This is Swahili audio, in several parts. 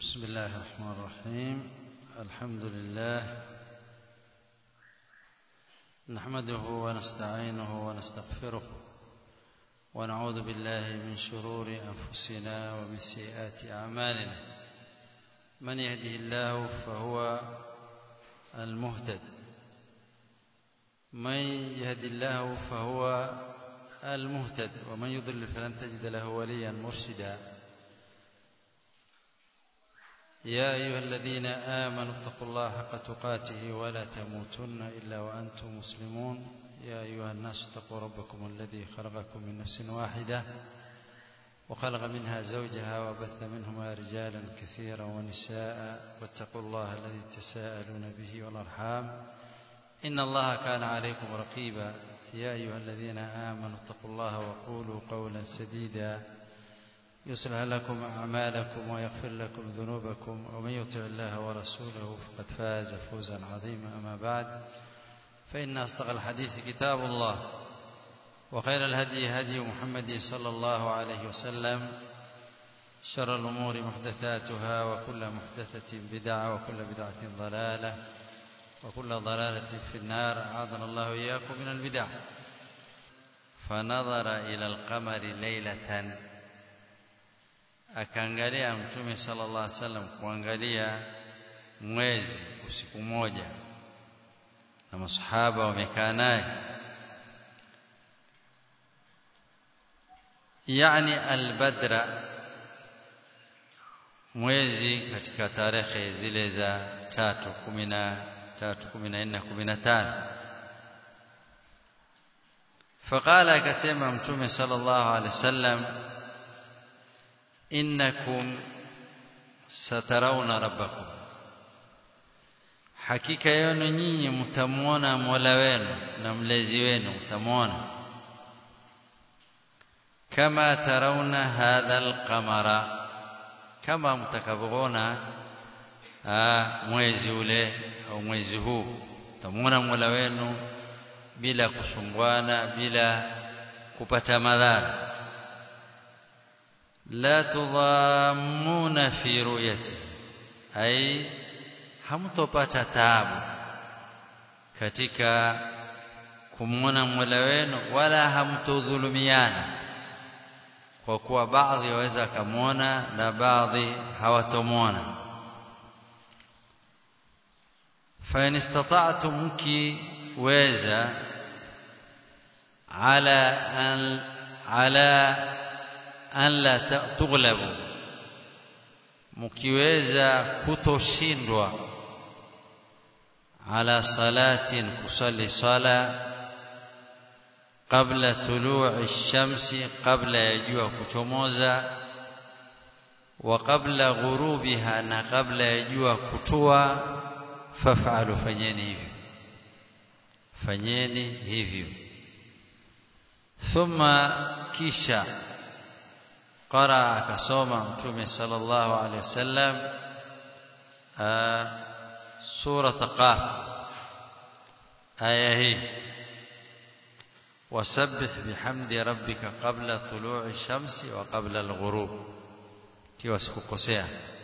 بسم الله الرحمن الرحيم الحمد لله نحمده ونستعينه ونستغفره ونعوذ بالله من شرور أنفسنا ومن سيئات أعمالنا من يهده الله فهو المهتد من يهد الله فهو المهتد ومن يضلل فلن تجد له وليا مرشدا يا أيها الذين آمنوا اتقوا الله حق تقاته ولا تموتن إلا وأنتم مسلمون يا أيها الناس اتقوا ربكم الذي خلقكم من نفس واحدة وخلق منها زوجها وبث منهما رجالا كثيرا ونساء واتقوا الله الذي تساءلون به والأرحام إن الله كان عليكم رقيبا يا أيها الذين آمنوا اتقوا الله وقولوا قولا سديدا يصلح لكم أعمالكم ويغفر لكم ذنوبكم ومن يطع الله ورسوله فقد فاز فوزا عظيما أما بعد فإن أصدق الحديث كتاب الله وخير الهدي هدي محمد صلى الله عليه وسلم شر الأمور محدثاتها وكل محدثة بدعة وكل بدعة ضلالة وكل ضلالة في النار أعاذنا الله إياكم من البدع فنظر إلى القمر ليلة akaangalia mtume sallallahu alaihi wasallam kuangalia mwezi usiku moja na masahaba wamekaa naye yani albadra mwezi katika tarehe zile za tatu kumi na tatu kumi na nne kumi na tano faqala akasema mtume sallallahu alaihi wasallam innakum satarawna rabbakum hakika yenu nyinyi mtamuona Mola wenu na mlezi wenu mtamuona kama tarawna hadha alqamara kama mtakavyoona mwezi ule au mwezi huu mtamuona Mola wenu bila kusumbwana bila kupata madhara la tudhammuna fi ru'yati ai hamtopata taabu katika kumwona Mola wenu wala hamtodhulumiana kwa kuwa baadhi waweza kumwona na baadhi hawatomwona fa in istata'tum mkiweza ala an ala an la tughlabu mkiweza kutoshindwa ala salatin kusali sala qabla tulu'i shamsi qabla ya jua kuchomoza wa qabla ghurubiha na qabla ya jua kutua faf'alu fanyeni hivyo fanyeni hivyo thumma kisha قرأ كسوما متومي صلى الله عليه وسلم سورة قاف آية هي وسبح بحمد ربك قبل طلوع الشمس وقبل الغروب kiwa sikukosea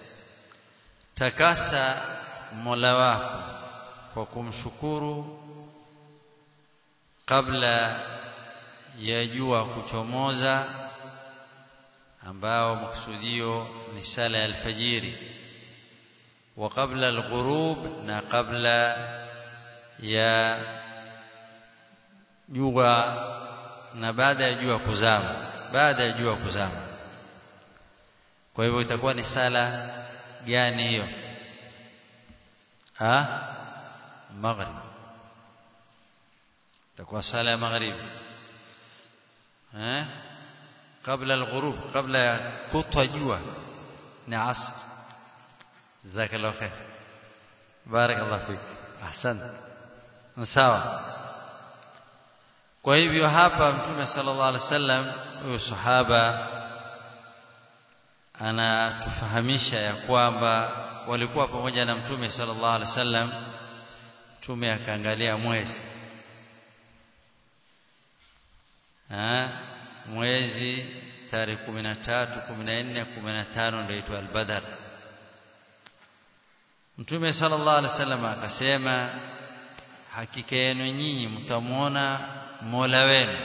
takasa mola wako kwa kumshukuru kabla ya jua kuchomoza ambao maksudio ni sala ya alfajiri wa qabla alghurub na qabla ya jua na baada ya jua kuzama baada ya jua kuzama kwa hivyo itakuwa ni sala gani hiyo ah maghrib itakuwa sala ya maghrib eh قبل الغروب قبل كطوى جوا نعصر جزاك الله خير بارك الله فيك احسنت sawa kwa hivyo hapa mtume sallallahu alaihi wasallam huyo sahaba anatufahamisha ya kwamba walikuwa pamoja na mtume sallallahu alaihi wasallam mtume akaangalia mwezi mwezi tarehe 13 14 15 ndio itwa al-Badr Mtume sallallahu alaihi wasallam akasema hakika yenu nyinyi mtamwona Mola wenu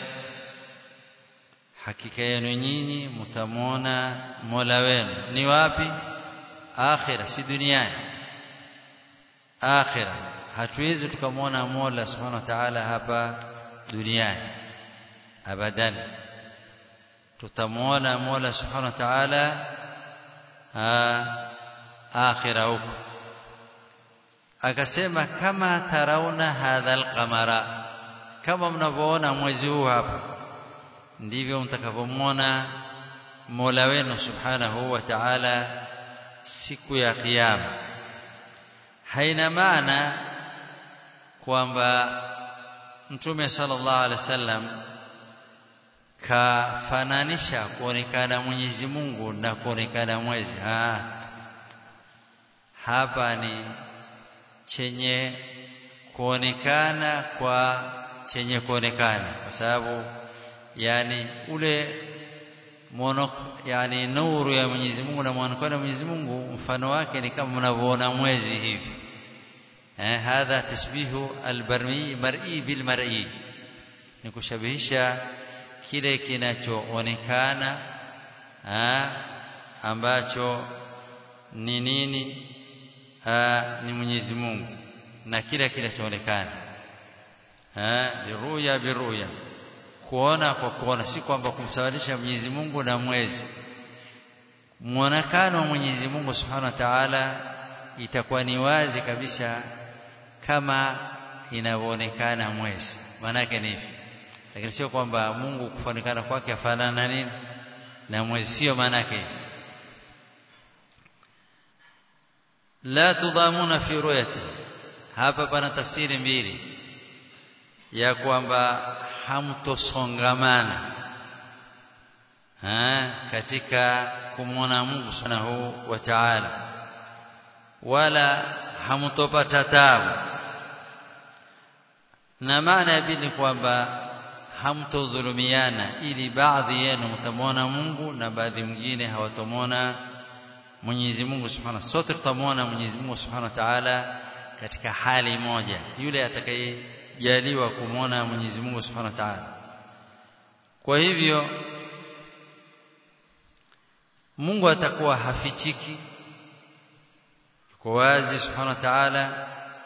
hakika yenu nyinyi mtamwona Mola wenu ni wapi akhira si duniani akhira hatuwezi tukamwona Mola subhanahu wa ta'ala hapa duniani abadan tutamwona Mola subhanahu wa ta'ala akhira huko akasema kama tarauna hadha alqamara kama mnavyoona mwezi huu hapa ndivyo mtakavyomwona Mola wenu subhanahu wa ta'ala siku ya kiyama haina maana kwamba mtume sallallahu alaihi wasallam kafananisha kuonekana Mwenyezi Mungu na kuonekana mwezi ha. hapa ni chenye kuonekana kwa chenye kuonekana kwa sababu yani ule mono yani nuru ya Mwenyezi Mungu na muonekano wa Mwenyezi Mungu mfano wake ni kama mnavyoona mwezi hivi eh hadha tashbihu albarmi mar'i bil mar'i ni kushabihisha kile kinachoonekana ambacho ni nini Aa, ni Mwenyezi Mungu na kila kinachoonekana eh biruya biruya kuona kwa kuona si kwamba kumsawanisha Mwenyezi Mungu na mwezi muonekano wa Mwenyezi Mungu Subhanahu wa Ta'ala itakuwa ni wazi kabisa kama inavyoonekana mwezi maana yake ni hivi lakini sio kwamba Mungu kufanana kwake afanana na nini na mwezi sio maana yake la tudamuna fi ru'yati hapa pana tafsiri mbili ya kwamba hamtosongamana ha, katika kumwona Mungu subhanahu wa ta'ala wala hamtopata tabu na maana ya pili kwamba hamtodhulumiana ili baadhi yenu mtamwona Mungu na baadhi mwingine hawatomwona Mwenyezi Mungu Subhanahu sote tutamwona Mwenyezi Mungu Subhanahu wa Ta'ala katika hali moja yule atakayejaliwa kumwona Mwenyezi Mungu Subhanahu wa Ta'ala kwa hivyo Mungu atakuwa hafichiki yuko wazi Subhanahu wa Ta'ala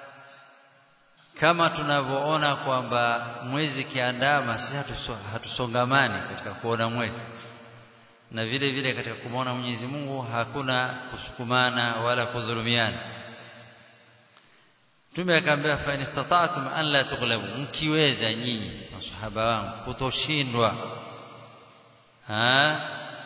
kama tunavyoona kwamba mwezi kiandama sisi hatusongamani katika kuona mwezi na vile vile katika kumwona Mwenyezi Mungu hakuna kusukumana wala kudhulumiana Mtume akaambia fa inistata'tum an la tughlabu mkiweza nyinyi masahaba wangu kutoshindwa ha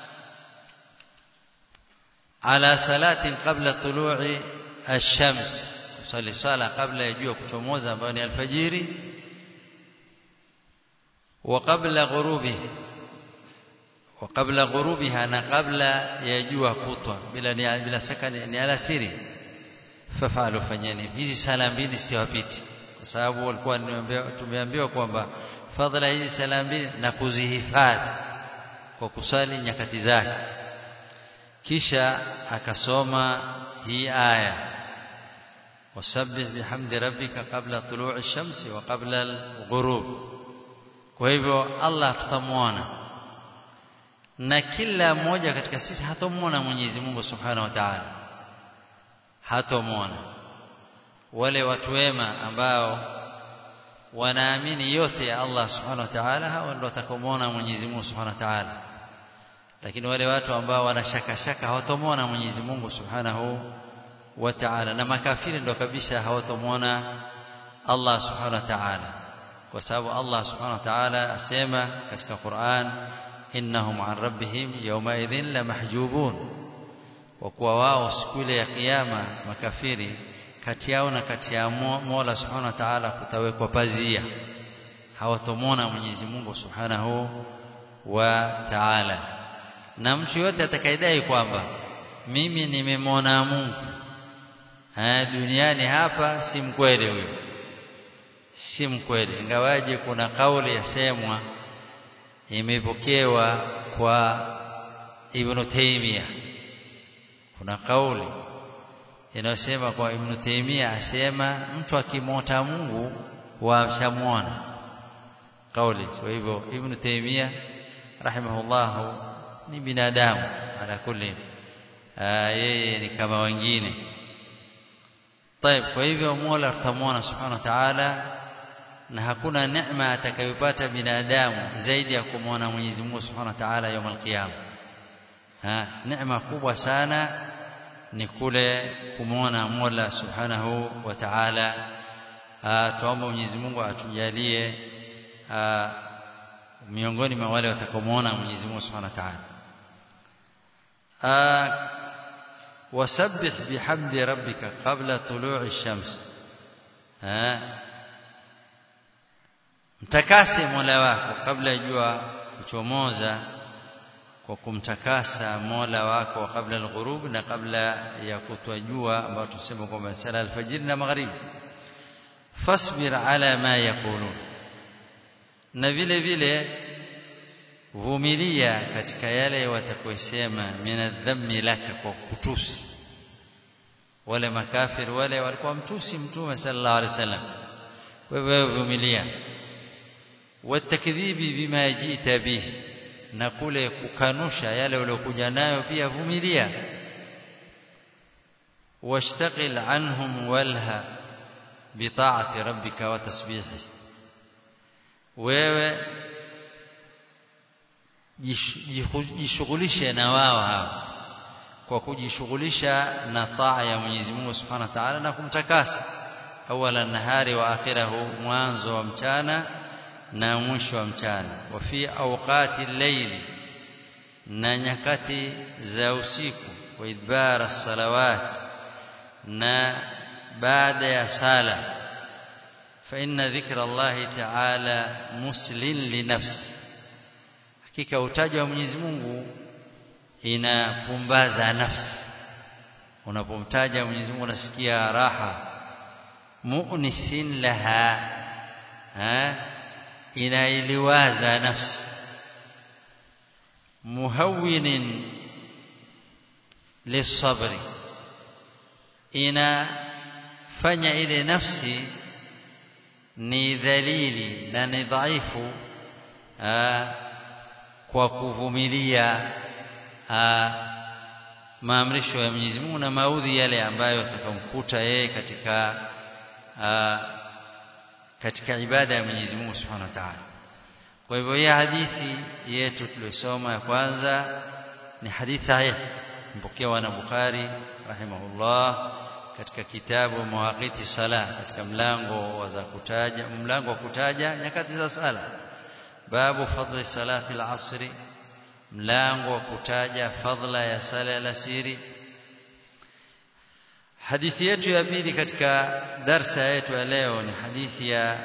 ala salatin qabla tulu'i ash-shams kusali sala kabla ya jua kuchomoza ambayo ni alfajiri wa qabla ghurubihi wa qabla ghurubiha na kabla ya jua kutwa bila ni bila shaka ni alasiri fafalu fanyeni hizi sala mbili siwapiti kwa sababu walikuwa tumeambiwa kwamba fadhila hizi sala mbili na kuzihifadhi kwa kusali nyakati zake kisha akasoma hii aya wasabbih bihamdi rabbika qabla tulu'i shamsi wa qabla al-ghurub kwa hivyo Allah tutamwona na kila mmoja katika sisi hatomwona Mwenyezi Mungu Subhanahu wa Ta'ala hatomwona wale watu wema ambao wanaamini yote ya Allah Subhanahu wa Ta'ala hao ndio watakomwona Mwenyezi Mungu Subhanahu wa Ta'ala lakini wale watu ambao wanashaka shaka hawatomwona Mwenyezi Mungu Subhanahu wa Ta'ala na makafiri ndio kabisa hawatomwona Allah Subhanahu wa Ta'ala kwa sababu Allah Subhanahu wa Ta'ala asema katika Qur'an innahum an rabbihim yawma idhin la mahjubun kwa kuwa wao siku ile ya kiyama makafiri kati yao na kati ya Mola Subhanahu wa Ta'ala kutawekwa pazia hawatomwona Mwenyezi Mungu Subhanahu wa Ta'ala na mtu yote atakayedai kwamba mimi nimemwona Mungu ha, duniani hapa si mkweli huyo si mkweli ingawaje kuna kauli yasemwa imepokewa kwa Ibn Taymiyyah kuna kauli inayosema kwa Ibn Taymiyyah asema mtu akimwota Mungu wamshamuona kauli kwa hivyo Ibn Taymiyyah rahimahullah ni binadamu ala kulli yeye ni kama wengine طيب kwa hivyo Mola tutamwona subhanahu wa ta'ala na hakuna neema atakayopata binadamu zaidi ya kumwona Mwenyezi Mungu subhanahu wa ta'ala يوم القيامه ha neema kubwa sana ni kule kumwona Mola subhanahu wa ta'ala tuombe Mwenyezi Mungu atujalie miongoni mwa wale watakaomuona Mwenyezi Mungu subhanahu wa ta'ala wasabbih bihamdi rabbika qabla tulu'i shams mtakase Mola wako kabla jua kuchomoza kwa kumtakasa Mola wako kabla al-ghurub na kabla ya kutwa jua ambao tuseme kwamba sala al-fajr na magharibi fasbir ala ma yaqulun na vile vile vumilia katika yale watakayosema minadhammi laka kwa kutusi wale makafir wale walikuwa mtusi mtume sallallahu alaihi wasallam wewe vumilia watakdhibi bima jita bihi na kule kukanusha yale waliokuja nayo pia vumilia washtaqil anhum walha bitaati rabbika wa tasbihi wewe jishughulishe na wao hao kwa kujishughulisha na taa ya Mwenyezi Mungu Subhanahu wa Ta'ala na kumtakasa awala nahari wa akhirahu mwanzo wa mchana na mwisho wa mchana wa fi awqati layli na nyakati za usiku wa idbara salawat na baada ya sala fa inna dhikra Allah ta'ala muslin li nafsi hakika utaja wa Mwenyezi Mungu inapumbaza nafsi unapomtaja Mwenyezi Mungu unasikia raha mu'nisin laha ha inailiwaza nafsi muhawwinin lisabri inafanya ile nafsi ni dhalili na ni dhaifu kwa kuvumilia maamrisho ya Mwenyezi Mungu na maudhi yale ambayo atakamkuta yeye katika aa, katika ibada ya Mwenyezi Mungu Subhanahu wa Ta'ala. Kwa hivyo hii hadithi yetu tuliyosoma ya kwanza ni hadithi sahihi mpokewa na Bukhari rahimahullah katika kitabu Mawaqiti Sala katika mlango wa za kutaja mlango wa kutaja nyakati za sala babu fadli salati al-asri mlango wa kutaja fadla ya sala ya alasiri hadithi yetu ya pili katika darsa yetu ya leo ni hadithi ya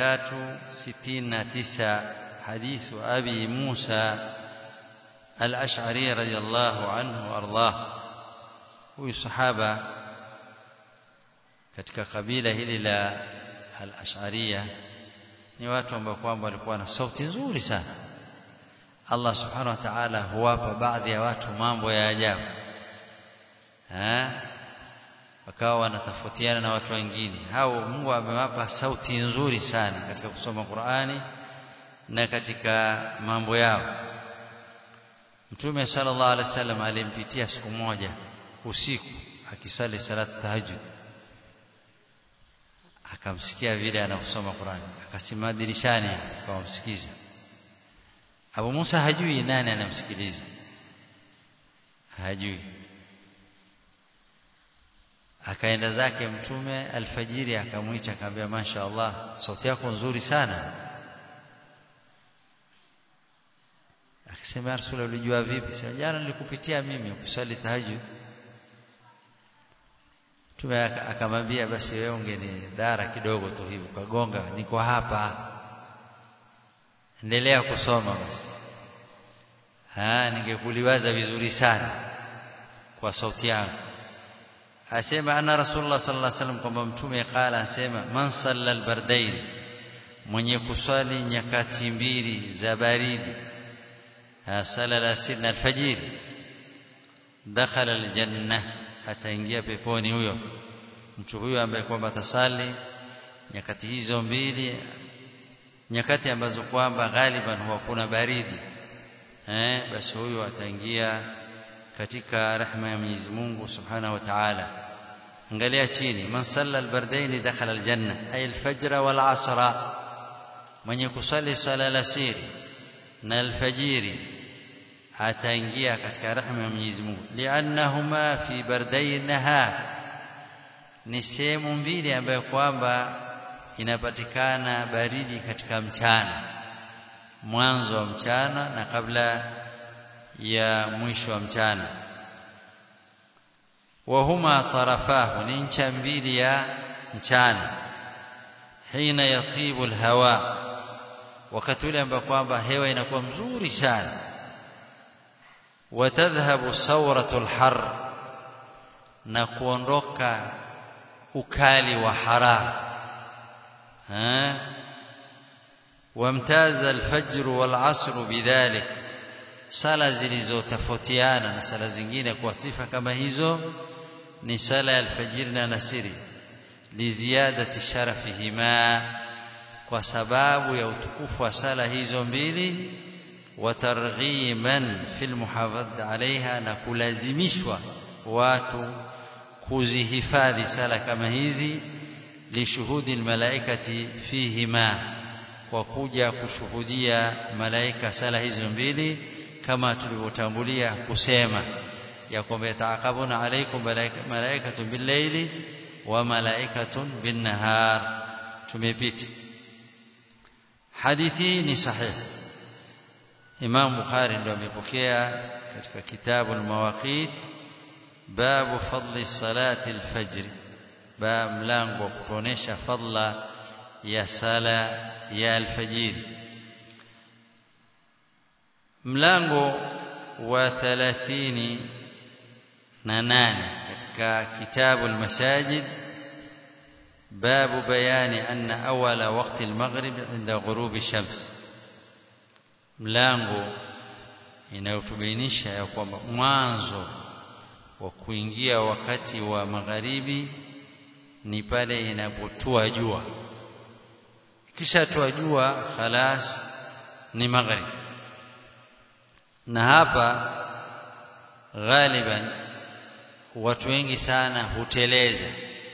369 hadithu abi Musa al-Ash'ari radiyallahu anhu ardah huyu sahaba katika kabila hili la al-Ash'ariyah ni watu ambao kwamba walikuwa na sauti nzuri sana Allah subhanahu wa ta'ala huwapa baadhi ya watu mambo ya ajabu eh wakawa wanatofautiana na watu wengine hao Mungu amewapa sauti nzuri sana katika kusoma Qur'ani na katika mambo yao Mtume sallallahu alaihi wasallam alimpitia siku moja usiku akisali salatu tahajjud akamsikia vile anakusoma Qur'ani akasimama dirishani akamsikiza Abu Musa hajui nani anamsikiliza hajui akaenda zake mtume alfajiri akamwita akamwambia masha Allah sauti yako nzuri sana akasema Rasul ulijua vipi sasa jana nilikupitia mimi ukisali tahajjud Mtume akamwambia basi wewe ungeni dara kidogo tu hivi ukagonga niko hapa endelea kusoma basi ha ningekuliwaza vizuri sana kwa sauti yangu asema ana rasulullah sallallahu alaihi wasallam kwamba mtume qala asema man salla albardain mwenye kuswali nyakati mbili za baridi sala al-asr na al-fajr dakhala al-janna ataingia peponi huyo mtu huyo ambaye kwamba atasali nyakati hizo mbili nyakati ambazo kwamba ghaliban huwa kuna baridi eh basi huyo ataingia katika rehema ya Mwenyezi Mungu Subhanahu wa Ta'ala angalia chini man salla albardain dakhala aljanna ay alfajr wal asra mwenye kusali sala alasiri na alfajiri ataingia katika rehema ya Mwenyezi Mungu liannahuma fi bardain nahar ni sehemu mbili ambayo kwamba inapatikana baridi katika mchana mwanzo wa mchana na kabla ya mwisho wa mchana wahuma tarafahu ni ncha mbili ya mchana hina yatibu alhawa wakati ule ambao kwamba hewa inakuwa mzuri sana watadhhabu sawratul har na kuondoka ukali wa harara ها وامتاز الفجر والعصر بذلك sala zilizotofautiana na sala zingine kwa sifa kama hizo ni sala ya alfajiri na nasiri liziadati sharafihima kwa sababu ya utukufu wa sala hizo mbili wa targhiman fil muhafadh alaiha na kulazimishwa watu kuzihifadhi sala kama hizi lishuhudi almalaikati fihima kwa kuja kushuhudia malaika sala hizo mbili kama tulivyotangulia kusema ya kwamba yataakabuna alaikum malaikatu billaili wa malaikatun binnahar tumepita hadithi ni sahihi Imam Bukhari ndio amepokea katika kitabu al-Mawaqit babu fadli salati al-fajr ba mlango wa kutuonesha fadla ya sala ya alfajiri mlango wa 30 na nane katika kitabu almasajid باب بيان أن أول وقت المغرب عند غروب الشمس mlango inayotubainisha ya kwamba mwanzo wa kuingia wakati wa magharibi ni pale inapotua jua kisha tua jua khalas ni maghrib na hapa ghaliban watu wengi sana huteleza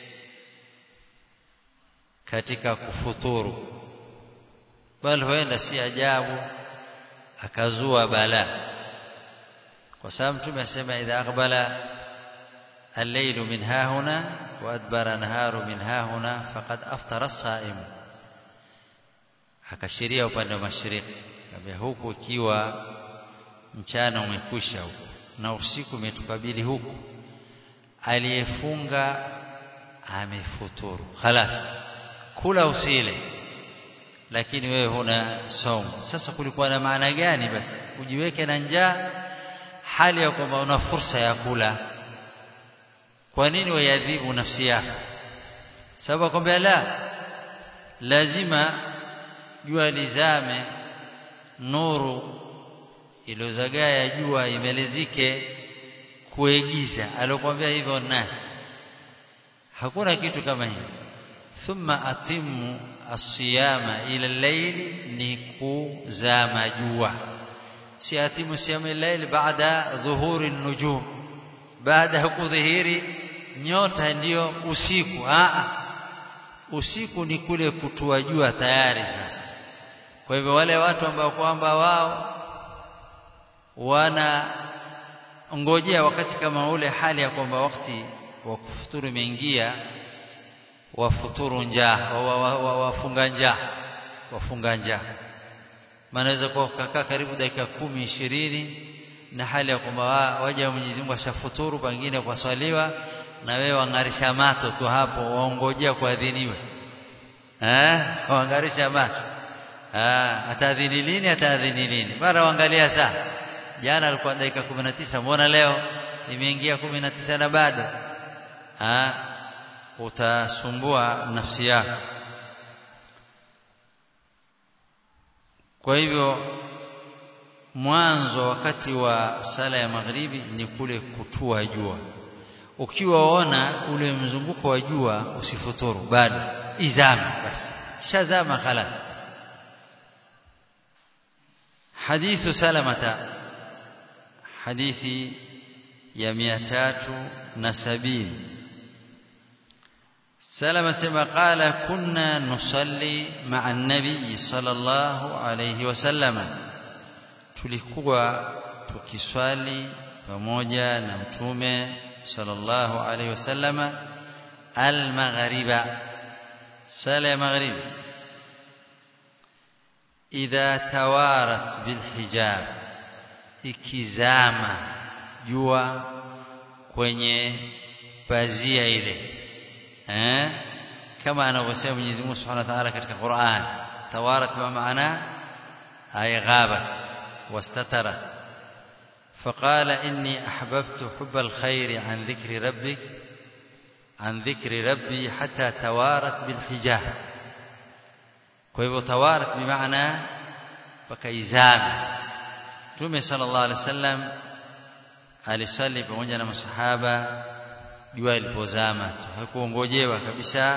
katika kufuturu bali huenda si ajabu akazua bala kwa sababu mtume asema idha aqbala الليل من ها هنا وأدبر نهار من ها هنا فقد أفطر الصائم akashiria upande wa mashariki kabla huku ikiwa mchana umekwisha huku na usiku umetukabili huku aliyefunga amefuturu khalas kula usile lakini wewe huna saumu sasa kulikuwa na maana gani basi ujiweke na njaa hali ya kwamba una fursa ya kula kwa nini wayadhibu nafsi yako sababu kwamba la lazima jua lizame nuru iliyozagaa ya jua imelezike kuegiza alokuambia hivyo nani hakuna kitu kama hiyo thumma atimu asiyama ila layli ni kuzama jua si atimu siyama layli baada dhuhuri nujum baada ya kudhihiri nyota ndiyo usiku a usiku ni kule kutua jua tayari sasa kwa hivyo wale watu ambao kwamba wao wana ngojea wakati kama ule hali ya kwamba wakati wa kufuturu imeingia wafuturu njaa wafunga njaa wafunga njaa manaweza kuwa kukaa karibu dakika kumi ishirini na hali ya kwamba waja wa Mwenyezi Mungu ashafuturu pengine kwa swaliwa na wewe wangarisha mato tu hapo waongojea kuadhiniwe eh wangarisha macho ah atadhini lini atadhini lini mara waangalia saa jana alikuwa dakika 19 mbona leo imeingia 19 na bado ah utasumbua nafsi yako kwa hivyo mwanzo wakati wa sala ya magharibi ni kule kutua jua ukiwaona ule mzunguko wa jua usifuturu bado izame basi shazama khalas حديث سلمة حديث يميتات نسبين سلمة سما قال كنا نصلي مع النبي صلى الله عليه وسلم tulikuwa tukiswali pamoja na mtume sallallahu alaihi wasallama al-maghriba sala ya maghribi idha tawarat bilhijab ikizama jua kwenye pazia ile eh kama anavyosema Mwenyezi Mungu Subhanahu wa Ta'ala katika Qur'an tawarat ma maana ay ghabat wastatarat فقال إني أحببت حب الخير عن ذكر ربك عن ذكر ربي حتى توارت بالحجاب kwa hivyo tawarat bimaana pakaizama Mtume sallallahu alaihi wasallam alisali pamoja na masahaba jua lilipozama hakuongojewa kabisa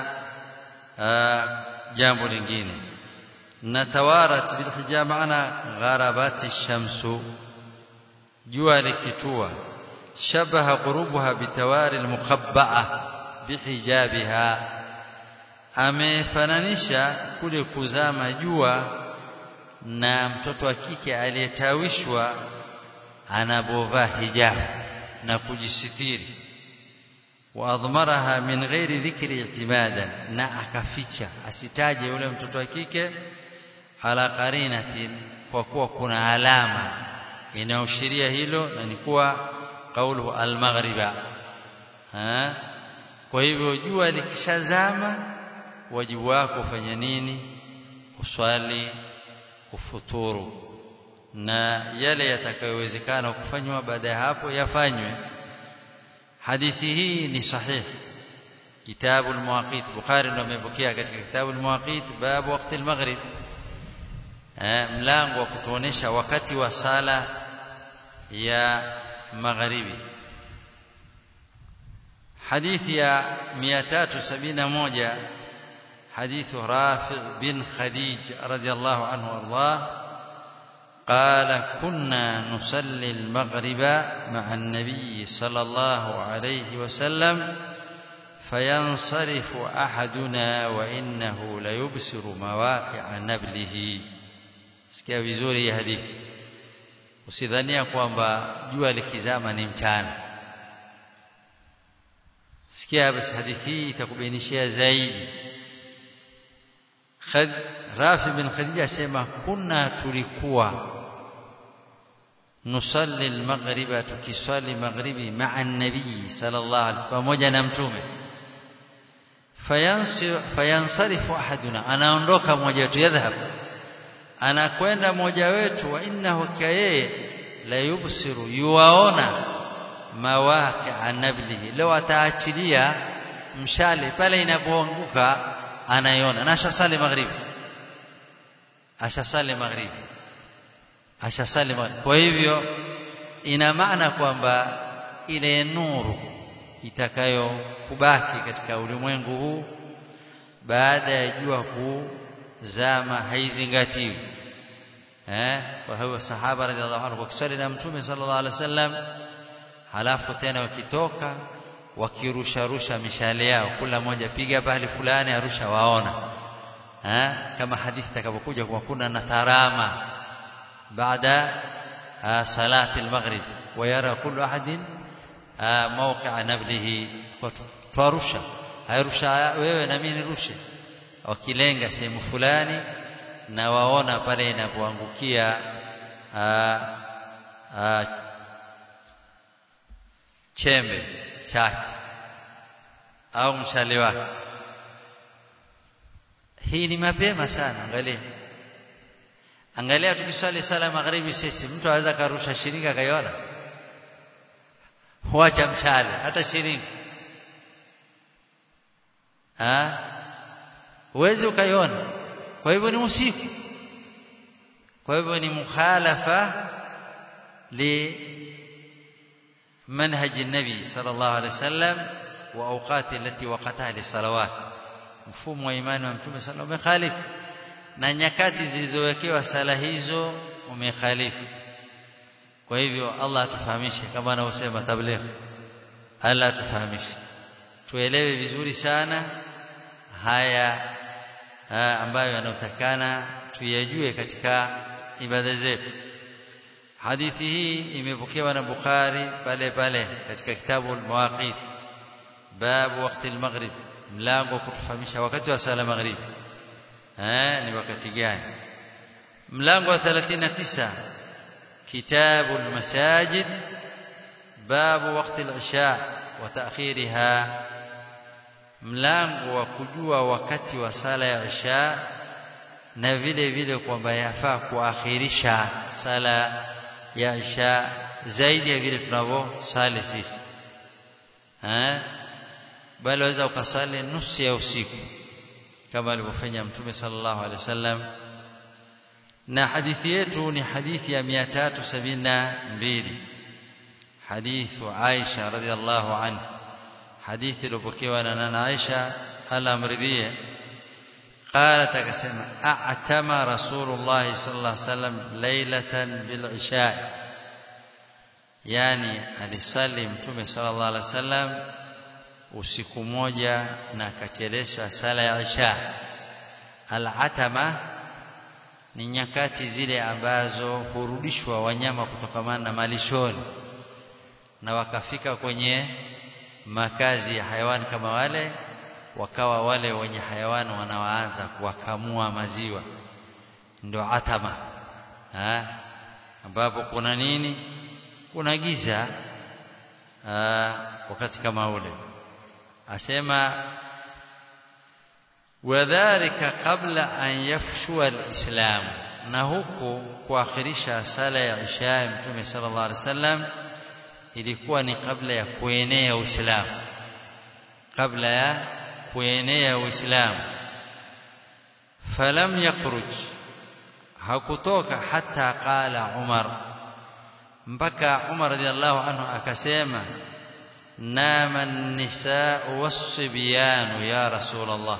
jambo lingine na tawarat bilhijab maana gharabati shamsu jua likitua shabaha ghurubuha bitawari almukhabba'a bihijabiha amefananisha kule kuzama jua na mtoto wa kike aliyetawishwa anapovaa hijabu na kujisitiri waadhmaraha min ghairi dhikri i'timadan na akaficha asitaje yule mtoto wa kike ala qarinatin kwa kuwa kuna alama inayoashiria hilo na ni kuwa kaulu al-maghriba kwa hivyo jua likishazama wajibu wako ufanye nini uswali ufuturu na yale yatakayowezekana kufanywa baada ya hapo yafanywe hadithi hii ni sahihi kitabu al-muwaqit bukhari ndio amepokea katika kitabu al-muwaqit babu wakati al-maghrib mlango wa kutuonesha wakati wa sala ya magharibi hadithi ya 371 حديث رافع بن خديج رضي الله عنه وارضاه قال كنا نصلي المغرب مع النبي صلى الله عليه وسلم فينصرف أحدنا وإنه ليبصر مواقع نبله sikia vizuri hii hadithi usidhania kwamba jua likizama ni mchana sikia basi hadithi hii itakubainishia zaidi Khad, Rafi bin Khadija asema kunna tulikuwa nusalli al-maghriba tukiswali maghribi ma'a an-nabii sallallahu alaihi wasallam pamoja na mtume fayansarifu ahaduna anaondoka mmoja wetu yadhhab anakwenda mmoja wetu wa innahu kayeye la yubsiru yuwaona mawaqi'a nablihi leo ataachilia mshale pale inapoanguka anaiona na ashasali maghribi ashasali maghribi ashasali maghribi kwa hivyo ina maana kwamba ile nuru itakayokubaki katika ulimwengu huu baada ya jua kuzama haizingatiwi eh kwa hiyo sahaba radhiallahu anhu wakisali na mtume sallallahu alaihi wasallam halafu tena wakitoka wakirusha rusha mishale yao kila mmoja piga pale fulani arusha waona ha? kama hadithi itakapokuja kwa kuna na tarama baada salati al-maghrib ويرى كل أحد موقع نبله twarusha hairusha wewe na mimi nirushe wakilenga sehemu fulani na waona pale inapoangukia chembe chake au mshale wake hii ni mapema sana angalia angalia tukiswali sala magharibi sisi mtu anaweza karusha shilingi akaiona huacha mshale hata shilingi ah uwezi ukaiona kwa hivyo ni usiku kwa hivyo ni mukhalafa li manhaji nabi sallallahu alaihi wasallam wa awqati allati waqataha lisalawat mfumo wa imani wa mtume sallallahu umekhalifu na nyakati zilizowekewa sala hizo umekhalifu kwa hivyo Allah atufahamishe kama anavyosema tabligh Allah atufahamishe tuelewe vizuri sana haya ha, ambayo yanayotakana tuyajue katika ibada zetu hadithi hii imepokewa na Bukhari pale pale katika kitabu al-Mawaqit babu wakati al-maghrib mlango kutufahamisha wakati wa sala maghrib eh ni wakati gani mlango wa 39 kitabu al-masajid babu wakati al-isha wa ta'khiriha mlango wa kujua wakati wa sala ya isha na vile vile kwamba yafaa kuakhirisha sala ya isha zaidi ya vile tunavyosali sisi eh bali waweza ukasali nusu ya usiku kama alivyofanya mtume sallallahu alaihi wasallam na hadithi yetu ni hadithi ya 372 hadithu Aisha radhiallahu anha hadithi iliyopokewa na nana Aisha alamridhie قالت akasema a'tama rasulullah sallallahu alaihi wasallam laylatan bil isha yani alisali mtume sallallahu alaihi wasallam usiku moja na akachelesha sala ya isha al-atama ni nyakati zile ambazo hurudishwa wanyama kutokamana na malishoni na wakafika kwenye makazi ya hayawani kama wale wakawa wale wenye hayawani wanawaanza kuwakamua maziwa ndio atama ha? ambapo kuna nini kuna giza ha? wakati kama ule asema wadhālika qabla an yafshua al-islam na huku kuakhirisha sala ya isha mtume sallallahu alaihi wasallam ilikuwa ni kabla ya kuenea uislamu kabla ya kuenea uislamu falam yakhruj hakutoka hata qala umar mpaka umar radhiallahu anhu akasema nama an-nisaa was-sibyan ya rasul allah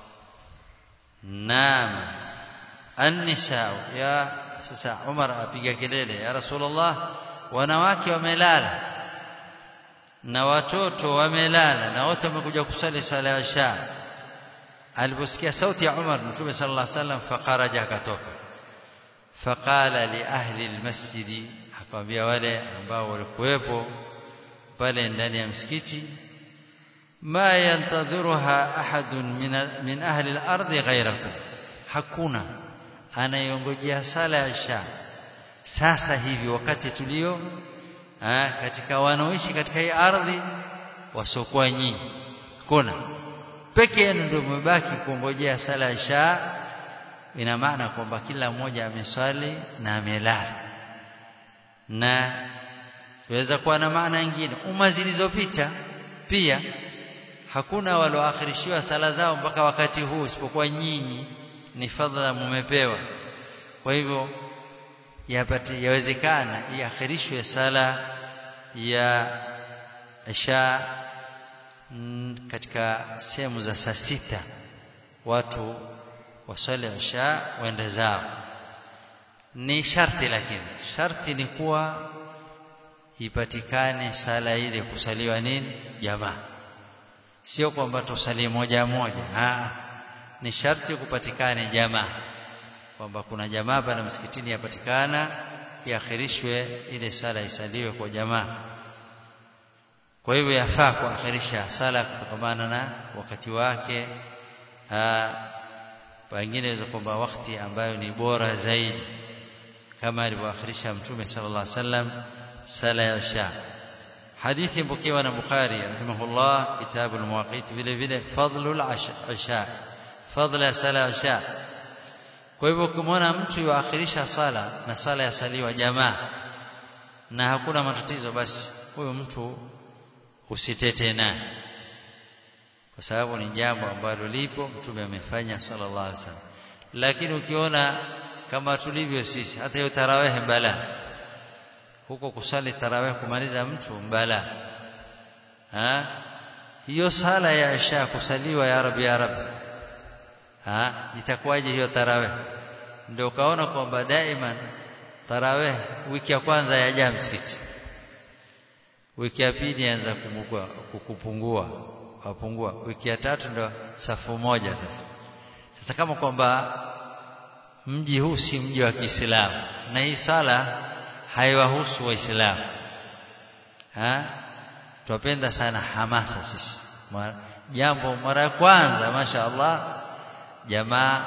nama an-nisaa ya sasa umar apiga kelele ya rasul allah wanawake wamelala na watoto wamelala na wote wamekuja kusali sala ya isha aliposikia sauti ya Umar mtume sallallahu alaihi wasallam faqaraja akatoka faqala li ahli almasjid akamwambia wale ambao walikuwepo pale ndani ya msikiti ma yantadhiruha ahadun min min ahli al-ardi ghayrakum hakuna anayongojea sala ya isha sasa hivi wakati tulio ha, katika wanaoishi katika hii ardhi wasiokuwa nyinyi kuna peke yenu ndio mmebaki kuongojea sala ya isha ina maana kwamba kila mmoja ameswali na amelala na tuweza kuwa na maana nyingine umma zilizopita pia hakuna walioakhirishiwa sala zao mpaka wakati huu isipokuwa nyinyi ni fadhila mumepewa kwa hivyo yapati yawezekana iakhirishwe sala ya isha katika sehemu za saa sita watu wasali isha waende zao ni sharti lakini sharti ni kuwa ipatikane sala ile kusaliwa nini jamaa sio kwamba tusali moja moja ha ni sharti kupatikane jamaa kwamba kuna jamaa pale msikitini yapatikana iakhirishwe ile sala isaliwe kwa jamaa kwa hivyo yafaa kuakhirisha sala kutokamana na wakati wake pengine hizo kwamba wakati ambayo ni bora zaidi kama alivyoakhirisha mtume sallallahu alaihi wasallam sala ya isha hadithi mpokewa na Bukhari rahimahullah kitabu al-Muwaqit vile vile fadlul isha fadla sala isha kwa hivyo ukimwona mtu yuakhirisha sala na sala yasaliwa jamaa na hakuna matatizo basi huyo mtu usitete naye kwa sababu ni jambo ambalo lipo mtume amefanya sallallahu alaihi wasallam lakini ukiona kama tulivyo sisi hata hiyo tarawehe bala huko kusali tarawih kumaliza mtu mbala ha hiyo sala ya isha kusaliwa ya rabbi ya rabbi ha itakuwaje hiyo tarawih ndio ukaona kwamba daima tarawih wiki ya kwanza yaja msikiti wiki ya pili anza kumugua kukupungua wapungua wiki ya tatu ndo safu moja sasa sasa kama kwamba mji huu si mji wa Kiislamu na hii sala haiwahusu waislamu ha tupenda sana hamasa sisi jambo mara ya kwanza masha Allah jamaa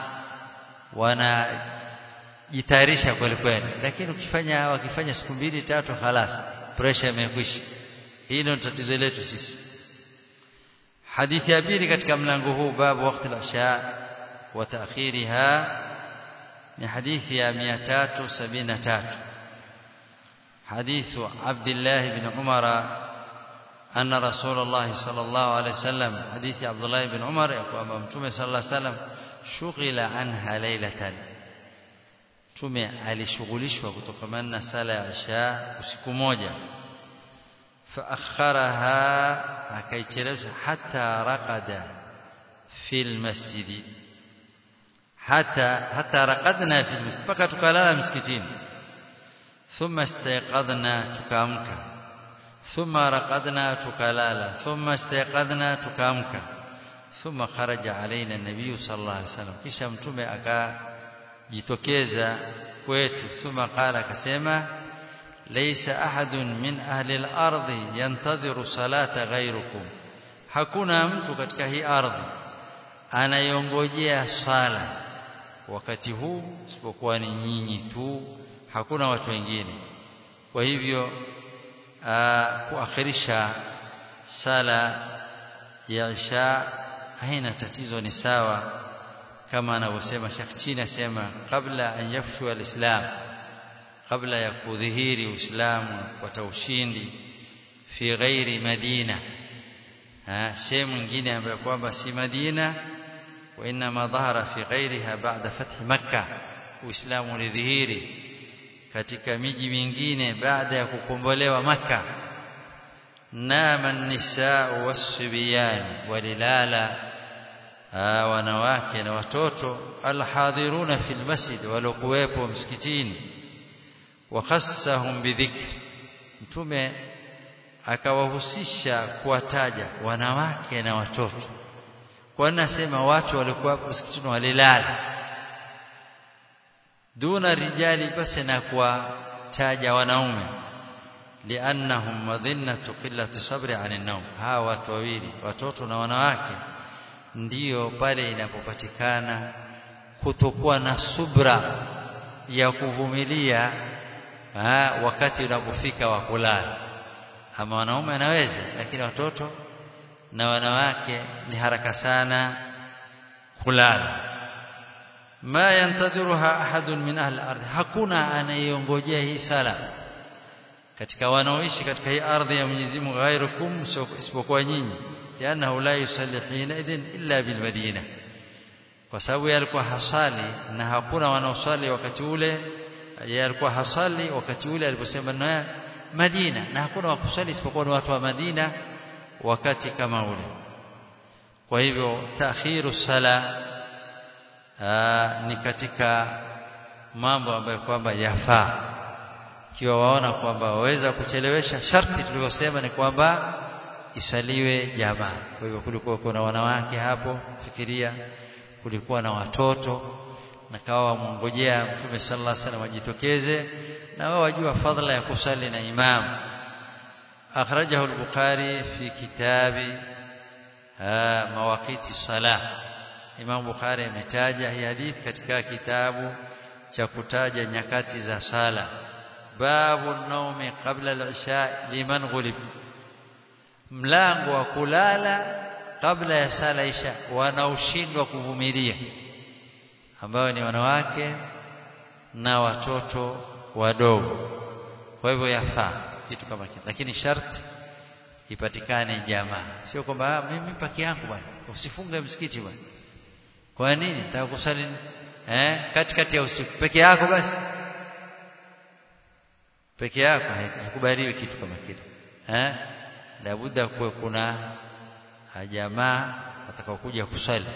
wanajitayarisha kweli kweli lakini ukifanya wakifanya siku mbili tatu halas pressure imekwisha hii ndio tatizo letu sisi hadithi ya pili katika mlango huu babu wakati al-isha wa ta'khiriha ni hadithi ya 373 حديث عبد الله بن عمر أن رسول الله صلى الله عليه وسلم حديث عبد الله بن عمر يقول متومه صلى الله عليه وسلم شغل عنها ليلة tume alishughulishwa kutokamana na sala ya isha usiku moja faakharaha akaichelewesha hata raqada fil masjidi hata hata raqadna fil masjid mpaka tukalala msikitini thumma istayqadna tukaamka thumma raqadna tukalala thumma istayqadna tukaamka thumma kharaja alaina nabii sallallahu alaihi wasallam kisha mtume akajitokeza kwetu thumma qala akasema laysa ahadun min ahli al-ardi yantadhiru salata ghayrukum hakuna mtu katika hii ardhi anayongojea swala wakati huu isipokuwa ni nyinyi tu hakuna watu wengine kwa hivyo kuakhirisha sala ya isha haina tatizo ni sawa kama anavyosema Sheikh Chini asema kabla an yafshu alislam kabla ya kudhihiri uislamu kupata ushindi fi ghairi madina sehemu nyingine ambayo kwamba si Madina wa inma dhahara fi ghairiha ba'da fath makkah uislamu ulidhihiri katika miji mingine baada ya kukombolewa maka nama nisaa wasbiyan walilala wanawake na watoto alhadhiruna fil masjid walokuwepo msikitini wakhassahum bidhikr mtume akawahusisha kuwataja wanawake na watoto kwa nasema watu walikuwa msikitini walilala duna rijali basi na kuwataja wanaume liannahum madhinnatu qillati sabri anin nawm hawa watu wawili watoto na wanawake ndiyo pale inapopatikana kutokuwa na subra ya kuvumilia ha, wakati unapofika wa kulala ama wanaume anaweza lakini watoto na wanawake ni haraka sana kulala ma yantadhiruha ahadun min ahli ardhi hakuna anayongojea hii sala katika wanaoishi katika hii ardhi ya Mwenyezi Mungu ghairukum isipokuwa nyinyi lianahu la yusalli hina idhin illa bil madina kwa sababu yalikuwa hasali na hakuna wanaosali wakati ule yalikuwa hasali wakati ule aliposema na Madina na hakuna wakusali isipokuwa ni watu wa Madina wakati kama ule kwa hivyo taakhiru sala Aa, ni katika mambo ambayo kwamba yafaa ikiwa waona kwamba waweza kuchelewesha sharti tulivyosema ni kwamba isaliwe jamaa kwa hivyo kulikuwa kuna wanawake hapo fikiria kulikuwa na watoto na kawa wamongojea mtume sallallahu alaihi wasallam ajitokeze na wao wajua fadhila ya kusali na imam akhrajahu al-bukhari fi kitabi mawaqiti salah Imam Bukhari ametaja hii hadithi katika kitabu cha kutaja nyakati za sala babu naumi qabla al-isha liman ghulib mlango wa kulala kabla ya sala isha wanaoshindwa kuvumilia ambao ni wanawake na watoto wadogo kwa hivyo yafaa kitu kama kitu lakini sharti ipatikane jamaa sio kwamba mimi paki yangu bwana usifunge msikiti bwana kwa nini nataka kusali eh katikati ya usiku peke yako basi peke yako haikubaliwi kitu kama kile eh labda kuwe kuna jamaa atakaokuja kusali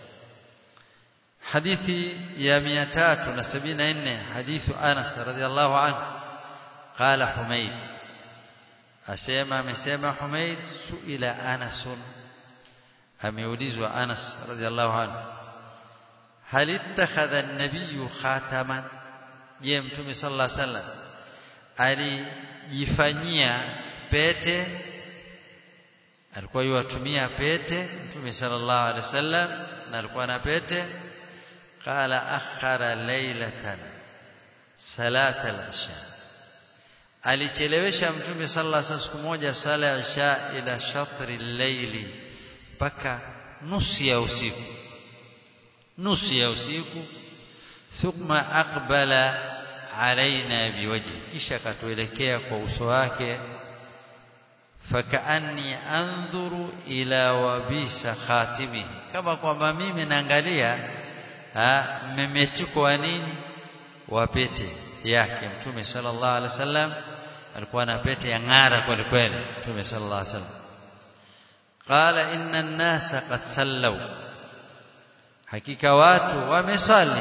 hadithi ya 374 hadithu Anas radhiallahu anhu qala Humayd asema amesema Humayd suila Anas ameulizwa Anas radhiallahu anhu hal ittakhadha an-nabiy khataman je mtume sallallahu alaihi wasallam alijifanyia pete alikuwa yuwatumia pete mtume sallallahu alaihi wasallam na alikuwa na pete qala akhara laylatan salata al-isha alichelewesha mtume sallallahu alaihi wasallam siku moja sala ya isha ila shatri al-layli mpaka nusu ya usiku nusu ya usiku thumma aqbala alaina biwajhi kisha katuelekea kwa uso wake fakaanni andhuru ila wabisa khatimi kama kwamba mimi naangalia mmemetuko wa nini wa pete yake mtume sallallahu alaihi wasallam alikuwa na pete ya ng'ara kweli kweli mtume sallallahu alaihi wasallam qala inna an-nasa qad sallaw hakika watu wamesali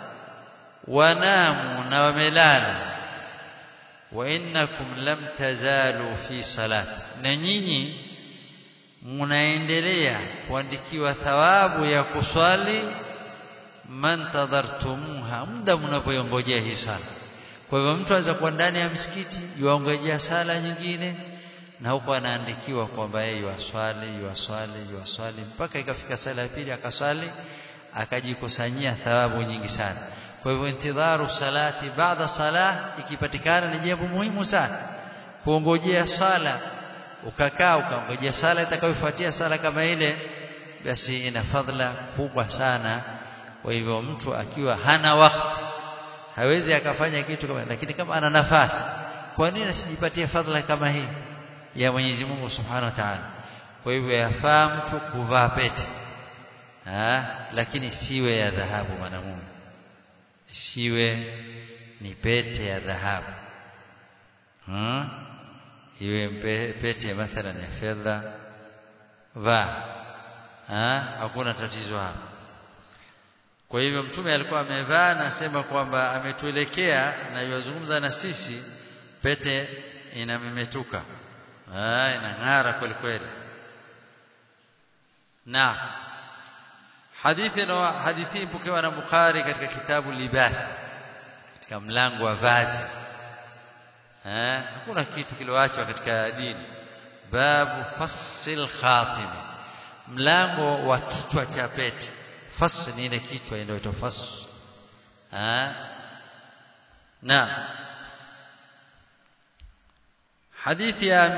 wanamu na wamelala wa innakum lam tazalu fi salati na nyinyi mnaendelea kuandikiwa thawabu ya kuswali man tadartumuha muda mnapoongojea hii sala kwa hivyo mtu anaweza kuwa ndani ya msikiti yuongojea sala nyingine na huko anaandikiwa kwamba yeye yuaswali yuaswali yuaswali mpaka ikafika sala ya pili akaswali akajikusanyia thawabu nyingi sana kwa hivyo intidharu salati baada salah ikipatikana ni jambo muhimu sana kuongojea sala ukakaa ukaongojea sala itakayofuatia sala kama ile basi ina fadhila kubwa sana kwa hivyo mtu akiwa hana wakati hawezi akafanya kitu kama lakini kama ana nafasi kwa nini asijipatie fadhila kama hii ya Mwenyezi Mungu Subhanahu wa Ta'ala kwa hivyo yafaa mtu kuvaa pete ha? lakini siwe ya dhahabu mwanamume siwe ni pete ya dhahabu hmm? iwe pete mathalan ya fedha vaa hakuna tatizo hapo kwa hivyo mtume alikuwa amevaa na sema kwamba ametuelekea na yuzungumza na sisi pete inamemetuka ah inang'ara kweli kweli na hadithi na hadithi pokewa na Bukhari katika kitabu libas katika mlango wa vazi eh hakuna kitu kiloachwa katika dini babu fasil khatim mlango wa kichwa cha pete fas ni ile kichwa ndio ito fas eh na hadithi ya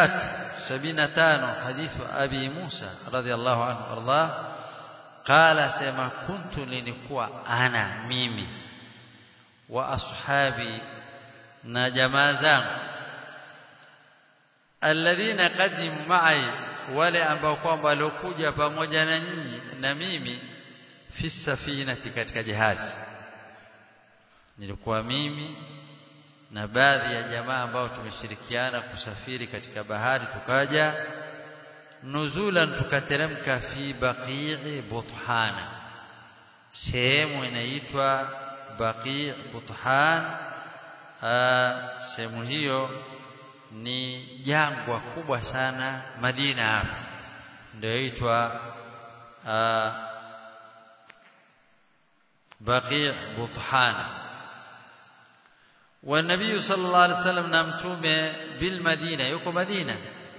375 hadithu abi Musa radhiallahu anhu ardah qala sema kuntu nilikuwa ana mimi wa ashabi na jamaa zangu alladhina qadimu ma'i wale ambao kwamba waliokuja pamoja na nyinyi na mimi fi safinati katika jahazi nilikuwa mimi na baadhi ya jamaa ambao tumeshirikiana kusafiri katika bahari tukaja nuzulan tukateremka fi baqii buthana sehemu inaitwa baqii buthan sehemu hiyo ni jangwa kubwa sana Madina hapa ndio inaitwa baqii buthana والنبي صلى الله عليه وسلم نمتومه بالمدينه يكو مدينه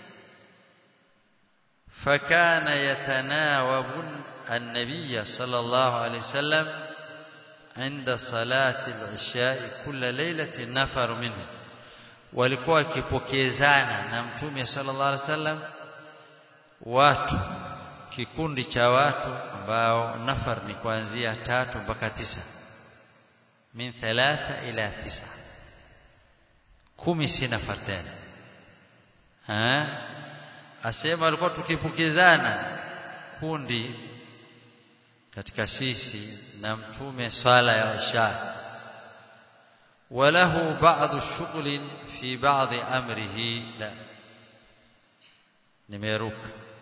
فكان يتناوب النبي صلى الله عليه وسلم عند صلاة العشاء كل ليلة نفر منه walikuwa wakipokezana na mtume sallallahu alaihi wasallam watu kikundi cha watu ambao nafar ni kuanzia tatu mpaka tisa min thalatha ila tisa kumi si nafar tena asema alikuwa tukipokezana kundi katika sisi na mtume swala ya isha وله بعض الشغل في بعض أمره لا نميروك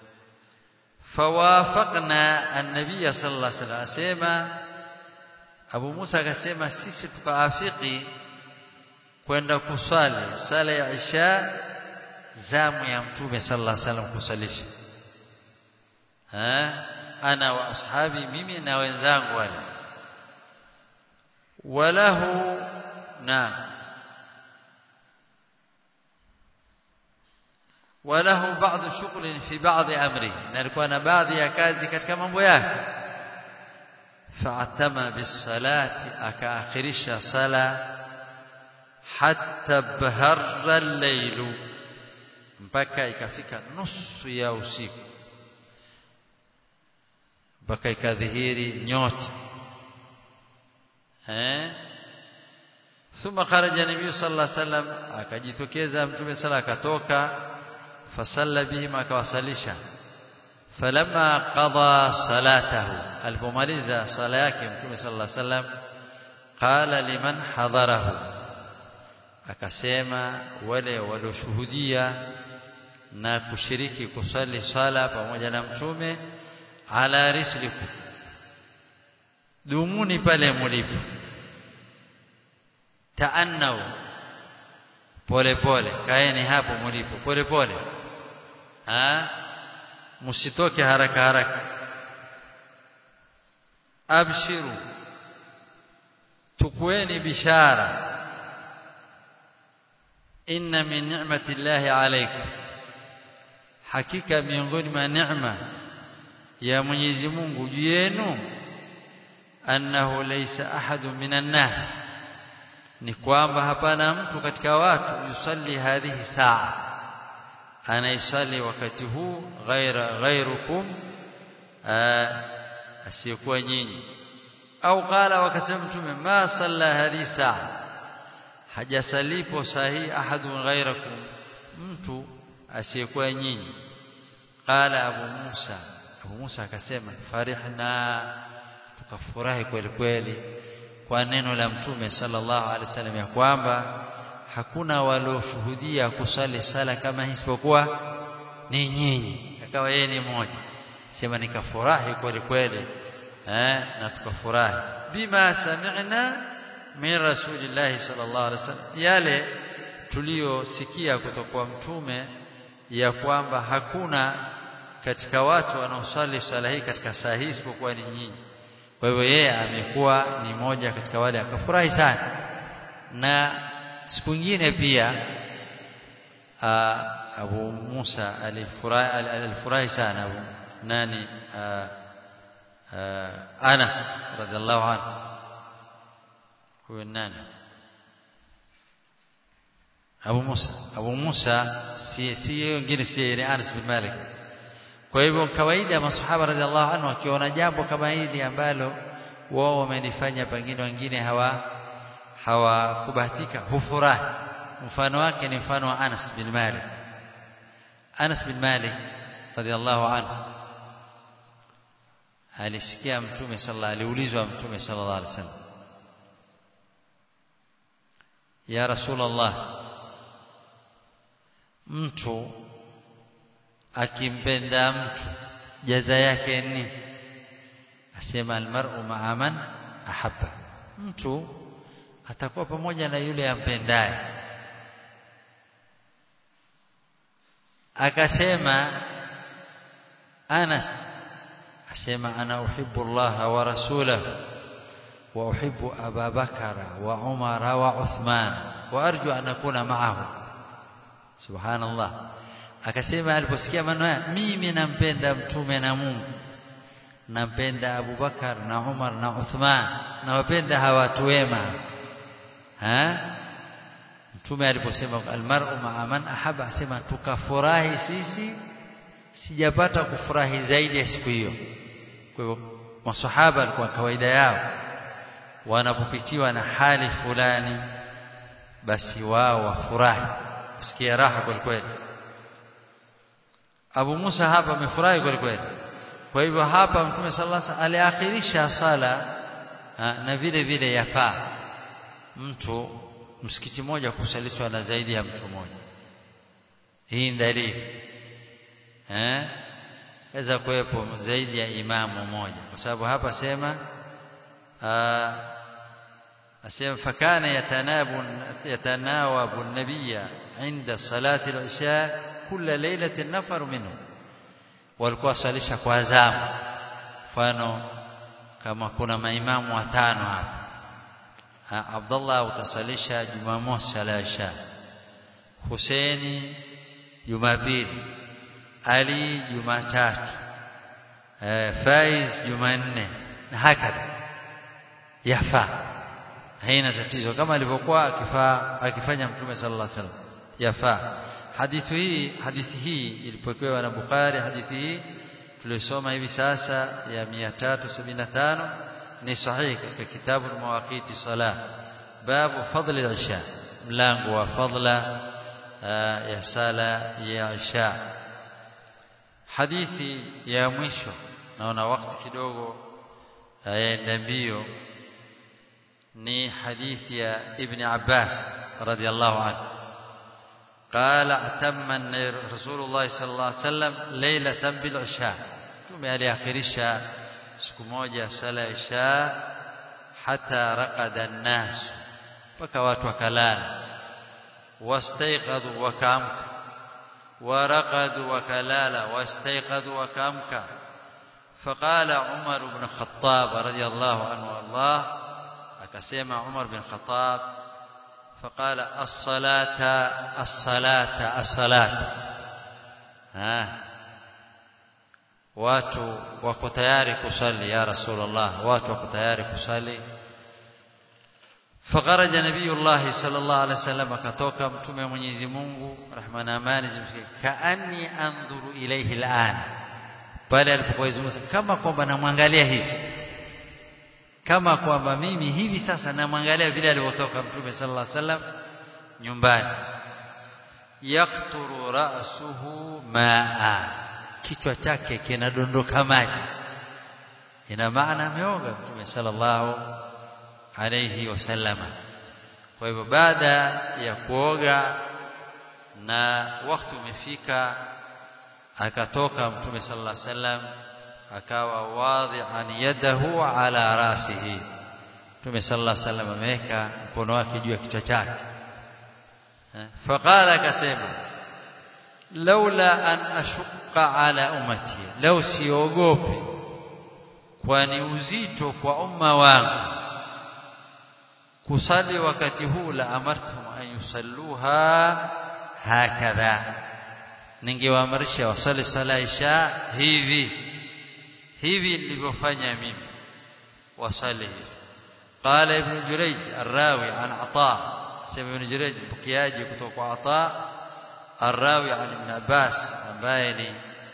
فوافقنا النبي صلى الله عليه وسلم أسيما Abu Musa akasema sisi tukaafiki kwenda kuswali sala ya Isha zamu ya Mtume sallallahu alaihi wasallam kusalisha ha ana wa ashabi mimi na wenzangu wale walahu na walahu baadhi shughuli fi baadhi amri na alikuwa na baadhi ya kazi katika mambo yake فاعتم بالصلاة أكاخرش صلاة حتى بهر الليل mpaka ikafika nusu ya usiku mpaka ikadhihiri nyota eh thumma kharaja nabii sallallahu alaihi wasallam akajitokeza mtume sala akatoka fasalla bihim akawasalisha falamma qada salatahu alipomaliza sala yake mtume sallallahu alaihi wasallam qala liman hadarahu akasema wale walioshuhudia na kushiriki kusali sala pamoja na mtume ala risliku dumuni pale mulipo taannau pole pole kaeni hapo mulipo pole pole ha msitoke haraka haraka abshiru tukueni bishara inna min ni'mati llahi alaykum hakika miongoni mwa neema ya Mwenyezi Mungu juu yenu annahu laysa ahadun minan nas ni kwamba hapana mtu katika watu yusalli hadhihi saa anaisali wakati huu ghaira ghairukum asiyekuwa nyinyi au qala wakasema mtume ma salla hadhihi saa hajasalipo sahi ahadun ghairakum mtu asiyekuwa nyinyi qala abu musa abu musa akasema farihna tukafurahi kweli kweli kwa neno la mtume sallallahu alaihi wasallam ya kwamba hakuna walioshuhudia kusali sala kama hii isipokuwa ni nyinyi akawa yeye ni mmoja sema nikafurahi kweli kweli eh na tukafurahi bima sami'na min rasulillahi sallallahu alaihi wasallam yale tuliyosikia kutoka kwa mtume ya kwamba hakuna katika watu wanaosali sala hii katika saa hii isipokuwa ni nyinyi kwa hivyo yeye amekuwa ni moja katika wale akafurahi sana na siku nyingine pia aa, Abu Musa alifurahi alifurahi sana Abu nani aa, aa, Anas radhiallahu anhu huyo nani Abu Musa Abu Musa si si wengine si ni Anas bin Malik kwa hivyo kawaida masahaba radhiallahu anhu wakiona jambo kama hili ambalo wao wamelifanya pengine wengine hawa hawakubahatika hufurahi mfano wake ni mfano wa Anas bin Malik Anas bin Malik radhiallahu anhu alisikia mtume sallallahu aliulizwa mtume sallallahu alaihi wasallam ya rasulullah mtu akimpenda mtu jaza yake ni asema almar'u ma'a man ahabba mtu atakuwa pamoja na yule ampendaye akasema Anas asema ana uhibbu Allah wa rasulahu wa uhibbu Aba Bakara wa Umara wa Uthman wa arju an akuna ma'ahu subhanallah akasema aliposikia maneno haya mimi nampenda mtume na Mungu nampenda Abu Bakar na Umar na Uthman nawapenda hawa watu wema ha mtume aliposema almar'u ma'a man ahaba asema tukafurahi sisi sijapata kufurahi zaidi ya siku hiyo kwa hivyo maswahaba alikuwa kawaida yao wanapopitiwa na hali fulani basi wao wafurahi sikia raha kweli kweli Abu Musa hapa amefurahi kweli kweli kwa hivyo hapa mtume sallallahu alaihi wasallam aliakhirisha sala ha, na vile vile yafaa mtu msikiti mmoja kusalishwa na zaidi ya mtu mmoja hii ni dalili eh weza kuwepo zaidi ya imamu mmoja kwa sababu hapa sema asema fakana yatanabu yatanawabu an-nabiyya inda salati al-isha kila lailatin nafaru minhu walikuwa salisha kwa zamu mfano kama kuna maimamu watano hapa Abdullah utasalisha Jumamosi sala isha Husaini Jumapili Ali Jumatatu eh, Faiz Jumanne na hakadha yafaa haina tatizo kama alivyokuwa akifaa akifanya mtume sallallahu alaihi wasallam yafaa hadithi hii hadithi hii ilipokewa na Bukhari hadithi hii tulisoma hivi sasa ya 375 ni sahihi katika kitabu mawaqiti salah babu fadli al-isha mlango wa fadla ya sala ya isha hadithi ya mwisho naona wakati kidogo yaenda mbio ni hadithi ya ibn Abbas radiyallahu anhu قال اعتم رسول الله صلى الله عليه وسلم ليله بالعشاء tume aliakhirisha siku moja sala ya isha hata raqada an-nas mpaka watu wakalala wastayqadhu wakaamka waraqadu wakalala wastayqadhu wakaamka فقال عمر بن الخطاب رضي الله عنه والله akasema عمر بن الخطاب فقال الصلاة الصلاة الصلاة ها watu wako tayari kusali ya rasulullah watu wako tayari kusali فخرج نبي الله صلى الله عليه وسلم akatoka mtume wa Mwenyezi Mungu rehma na amani zimfikie kaani andhuru ilayhi al'an pale alipokuwa izungumza kama kwamba namwangalia hivi kama kwamba mimi hivi sasa namwangalia vile alivyotoka mtume sallallahu alaihi wasallam nyumbani yaqturu ra'suhu ma'a kichwa chake kinadondoka maji ina maana ameoga mtume sallallahu alayhi wasallama kwa hivyo baada ya kuoga na wakati umefika akatoka mtume sallallahu alayhi wasallam akawa wadhi'an yadahu ala rasihi mtume sallallahu alayhi wasallam ameweka mkono wake juu ya kichwa chake faqala akasema laula an ashqa ala ummati law siogope kwani uzito kwa umma wangu kusali wakati huu la amartum an yusalluha hakadha ningewaamrisha wasali sala isha hivi hivi nilivyofanya mimi wasali hivi قال ابن جريج الراوي عن عطاء سمع ابن جريج بكياجي kutoka عطاء الراوي عن ابن عباس ambaye ni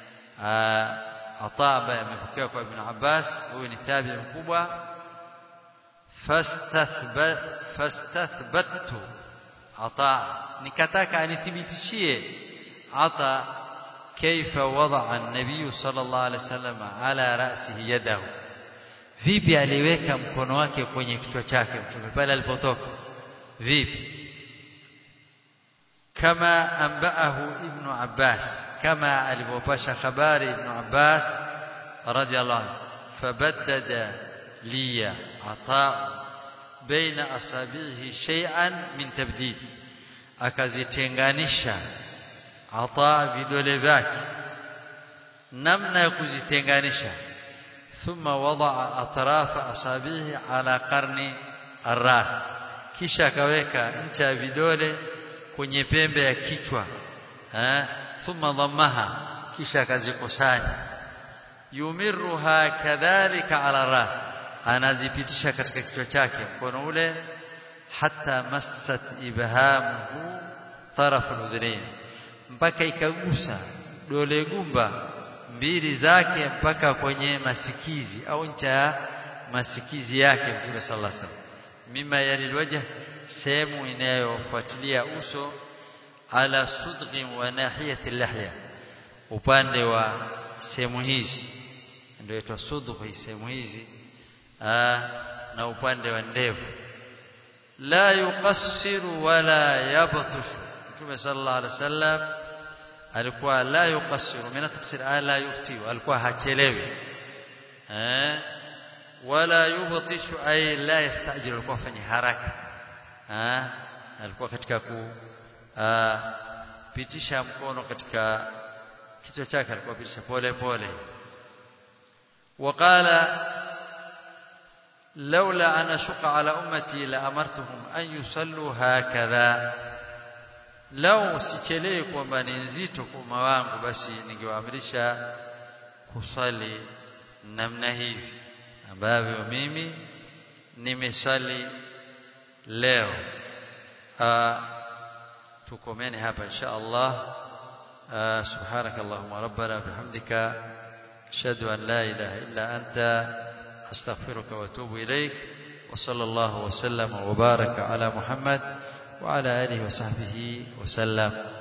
عطاء ambaye amepokea kwa ibn Abbas huyu ni tabi'i mkubwa fastathbat fastathbattu عطاء nikataka anithibitishie عطاء كيف وضع النبي صلى الله عليه وسلم على رأسه يده vipi aliweka mkono wake kwenye kichwa chake mtume pale alipotoka vipi kama ambaahu ibn Abbas kama alivyopasha habari ibn Abbas radiyallahu anhu fabaddada liya ata baina asabihi shay'an min tabdid akazitenganisha ata vidole vyake namna ya kuzitenganisha thumma wadaa atrafa asabihi ala qarni arras kisha akaweka ncha ya vidole kwenye pembe ya kichwa eh thumma dhammaha kisha akazikusanya yumirruha kadhalika ala ras anazipitisha katika kichwa chake mkono ule hatta massat ibhamuhu taraf al mpaka ikagusa dole gumba mbili zake mpaka kwenye masikizi au ncha ya masikizi yake Mtume sallallahu alaihi wasallam mima yalilwajh sehemu inayofuatilia uso ala sudghi wa nahiyati lahya upande wa sehemu hizi ndio itwa sudghi sehemu hizi na upande wa ndevu la yuqassiru wala yabtush Mtume sallallahu alaihi wasallam alikuwa la yuqassiru min tafsir la yufti alikuwa hachelewi eh wala yubtishu ay la yastajiru alikuwa fanya haraka eh alikuwa katika ku pitisha mkono katika kichwa chake alikuwa pitisha pole pole وقال لولا أن أشق على أمتي لأمرتهم أن يصلوا هكذا لو sichelewi kwamba ni nzito kwa umma wangu basi ningewaamrisha kusali namna hivi ambavyo mimi nimesali leo tukomeni hapa insha Allah سبحانك اللهم ربنا بحمدك أشهد أن لا إله إلا أنت أستغفرك وأتوب إليك وصلى الله وسلم وبارك على محمد وعلى آله وصحبه وسلم